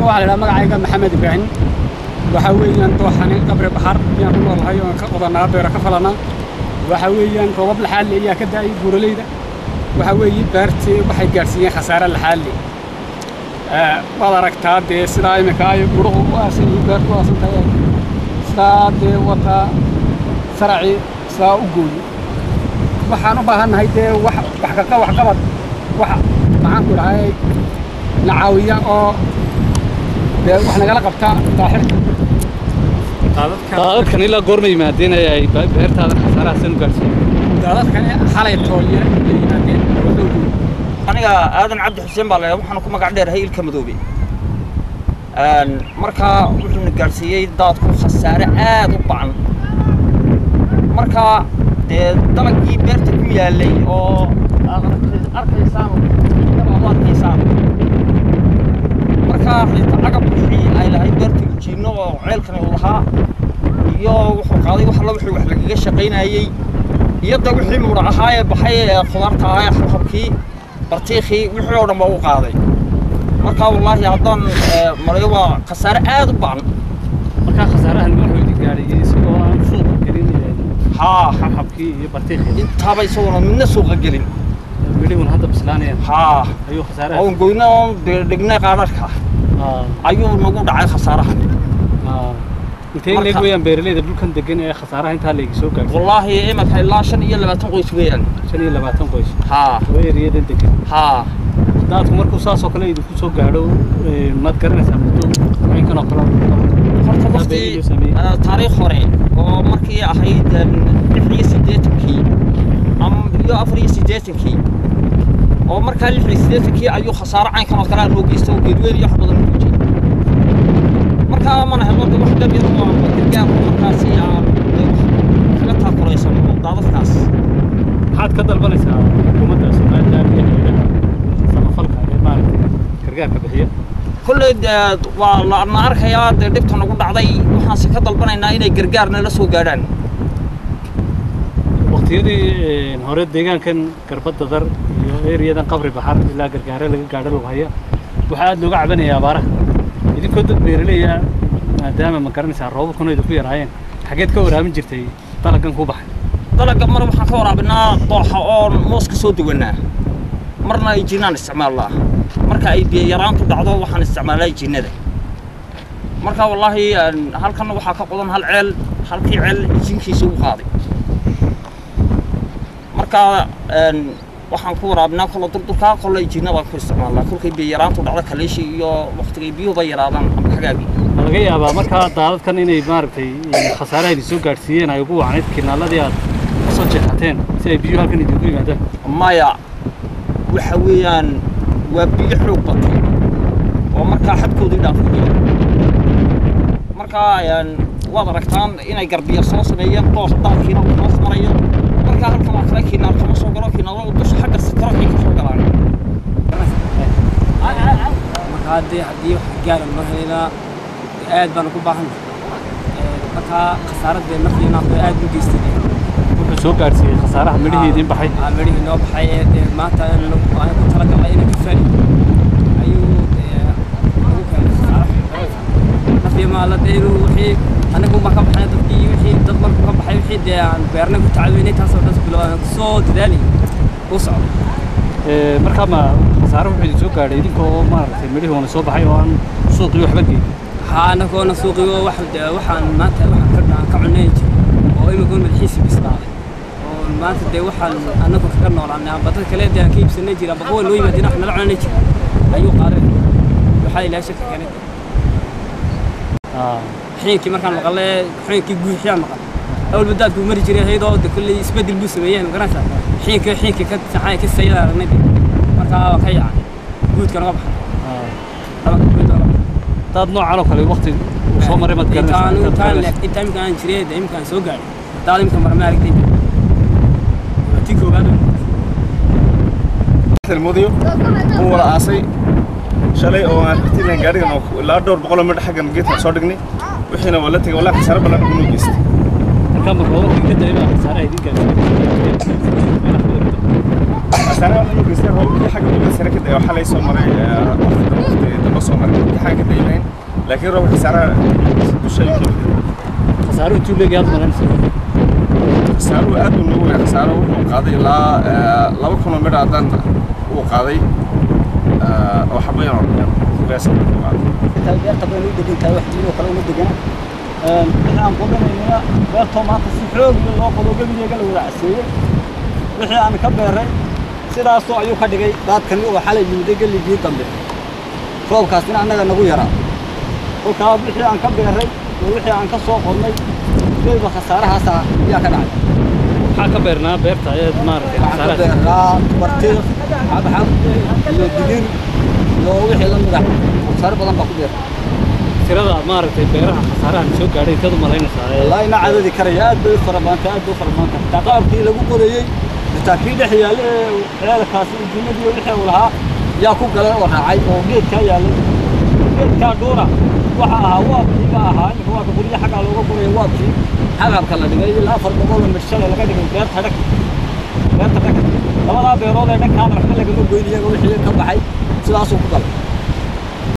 waxaa la idhaha magacayga maxamed ibraahim waxaa weeyaan dooxani qabri baxar ayaan ku noolahay oon ka qodanaa beero ka falanaa waxaa weeyaan roobab laxaadle ayaa ka da'ay buuraleyda waxaa weeye beertii waxay gaadhsiiyeen khasaare laxaadle waad aragtaa dee sidaa iminka ay guruhu u aasan yihiin beertu u aasan tahay sidaa dee wataa saracii sidaa u gooyo waxaan u baahannahay dee wax wax kaqa wax qabad wax maxaan ku dhahay na caawiya oo dee wax nagala qabta daaxirka daadadkan ilaa goorma yimaadeen ee ay beertaadan khasaaraha san u gaarsiiyeen daadadkani xalay toolye ay yimaadeen wuxuu gooyo aniga aadan cabdi xuseen baa leeyahay waxaana ku magac dheerahay ilka madoobe markaa wuxuuna gaadhsiiyey daadku khasaare aad u bacan markaa dee dalagii beerta ku yaalay oo aad arkaysaan aad u arkaysaan markaa xitaa cagab wixii ay lahayd beerta ujiinno oo ceelkani uu lahaa iyo wuxuu qaaday wax alla wixii wax lagaga shaqaynayey iyo da wixii muudha ahaa ee baxay ee khudaarta ahaa ee xabxabkii bartiikhii wixii oo dhan baa u qaaday markaa wallaahi haddaan marayo waa khasaare aad u bacan markaa khasaarahan wuxuu idin gaadhay isagoo aan suuqa gelin haa xabxabkii iyo bartiikhii intaaba isaguna midna suuqa gelin midhihun hadda bislaanayaan haa ayuu khasaaraha oon goyno oon dhignay qaadadhka ayuu nagu dhacay khasaaraha intee in leeg weeyaan beeraleyda dhulkan degan ee khasaaraha intaa leegi soo gaadhay wallaahi imanka ilaa shan iyo labaatan qoys weeyaan shan iyo labaatan qoys haa oo eriyadan degan haa daadku markuu saasoo kale idinku soo gaadho maad garanaysaa muddo caynkan oo kale horta waqti taariikh hore oo markii ahayd lix iyo siddeetankii ama iyo afar iyo siddeetankii oo markaa lix iyo siddeetankii ayuu khasaaro caynkan oo kale aan noo geysta oo geedweyn iyo wax badan u joojiyey markaa mana helno de wax dhab yar oo gargaar oo markaasi aan kaga taakulaysano daadadkaas maxaad ka dalbanaysaa xukuumadda somaliland iyo hay'adaha samafalka ee maaragtay gargaarka bixiya kolley waa lana arkayaa dee dhibta nagu dhacday waxaanse ka dalbanaynaa inay gargaar nala soo gaadhaan waqtiyadii hore deegaankan garbadda dar iyo eriyadan qabri baxar ilaa gargaare laga gaadho lagu haya waxaa aad looga cabanaya abaaraha idinkoo dad beeraleya maadaama ma garanaysaa roobabkuna idinku yaraayeen xageed ka waraamin jirtay dalaggan ku baxay dalagga mar waxaan ka waraabinaa dooxa oon moos ka soo duwanaa marna ay jinnaan isticmaalnaa marka ay biyo yaraantu dhacdo waxaan isticmaalnaa jinnada marka wallaahi halkan waxaa ka qodan hal ceel halkii ceel jinkiisa u qaaday marka waxaan ku waraabinaa kolla durdurkaa kolla jinnadaan ku isticmaalnaa kolkay biyo yaraantu dhacdo kaleeshi iyo waqtigay biyuhuba yaraadaan ama xagaagii ma laga yaabaa markaa daadadkan inay maaragtay khasaaraha idin soo gaadhsiiyeen ay ugu wacnayd kinaaladii aad ka soo jeexateen si ay biyuhu halkan idinku yimaadaan maya waxa weeyaan waa biyo xoog batay oo markaa xadkoodii dhaafaya markaa waad aragtaan inay garbiya soo sameeyeen doos daadkiina uu hoos marayo markaa halkan waa kale kinaal kama soo galo kinaalo dusha xagga sitaro ay ka soo galaan marka haddii haddii wax gaara loo helaynaa aad baan ugu baahan markaa khasaaradda markiina aad u geystay wuxuu soo gaadhsiiyey khasaaraha midhihii idin baxay midhihii noo baxay ee dee maanta aan ku talagalnay inay ka faali ayuu nagu keenay khasaaro nafya maala dee inuu wixii anagu baan ka baxnay dadkii wixii dad markuu ka baxay wixii dee aan beernay ku tacaweynay taasoo dhan bilo aan kusoo dadaalay u socdo markaa ma khasaare wuxuu idin soo gaadhay idinkoo maaragtay midhihii wana soo baxay oo aan suuqii waxba geyn haa anagoona suuqii wax waxaan maanta waxaan ka ka cunay jiray oo imikoon madaxiisi bislaaday oo maanta dee waxaan anagu kaga noolaanay amba dad kale dee aan ka iibsanay jira amba kuwa noo yimaadeen wax nala cunanay jira ayuu qaaday waxaa ilaahay shaka keenay xiinkii markaan maqalay xiinkii guuxiyaan maqal awal badaadku mari jiray hayadoo de kolley isbedel buu sameeyey ma garanaysaa xiinkii xiinkii ka saxay ka sayada aragnay markaa waa ka yaacay guudka naga baxay laba guud naga baxay dad noocan oo kale waqti uu soo maray maad garanaysaa inta imika aan jiray de imika aan soo gaadhay daad imika mara ma aragtay tii koowaad mudiyo uu wada aasay shalay oo aan ratiilan gaarigan oo ilaa dhowr boqol oo midh xaggan geedkan soo dhignay wixiina waa la tegay walaa khasaare badan ugu noo geystay markaa ma roobabkii ka da'ay baa khasaaraha idin gaadhsiiyey khasaare waxaa noo geystay roobabkii xagga uga sare ka da'ay oo xalay soo maray waqti dambe soo maray imtixaan ka da'ay lahayn laakiin roobka khasaaraha dusha ayuu ka yimid khasaaro intuu leegahay aad malaynaysa khasaaruhu aad buu noogu weyn khasaaro wuxuu qaaday ilaa eh, laba kun oo midha haddaan uu qaaday eh, oo xabayan oo dhan kugaasa uu qaaday intaa beerta baynu u degan tahay wax diinoo kale uma degana wixii aan qodanaynana beertoo maanta si xoog iyo loo qodo gebigeega la wada caseeyey wixii aan ka beeray sidaasoo ayuu ka dhigay daadkani oo xalay yimiday geligii dambe roobkaasina annaga nagu yaraa kolkaa wixii aan ka beeray iyo wixii aan ka soo qodnay geedba khasaarahaasa ayaa ka dhacay maxaa ka beernaa beerta ayaad maaragtay waxaan ka khasaaraha beeraa bartiiq xabxab iyo digir iyo wixii la mida khasaare badan baa ku beera tirada maaragtay beeraha khasaarahan soo gaadhay inteed u malaynaysaa ee والله إنا عددي كريه أد بي فرمانتا أد بي فرمانتا تقابتي لغو قديي بتاكي دحي يالي عيال كاسي الجنة وحي ولها يا كو قلن وراعي او جيد كا يالي جيد كا دورا waxa ahaa waabkii ba ahaa in waa guryo xagga looga guray waabkii xababka la dhigay ilaa afar boqol oo mirshala laga dhigay beerta dhag beerta dhag labadaa beerood ee dhankaana waxba lagama goyn iyaga wixii ka baxay sidaasuu ku galay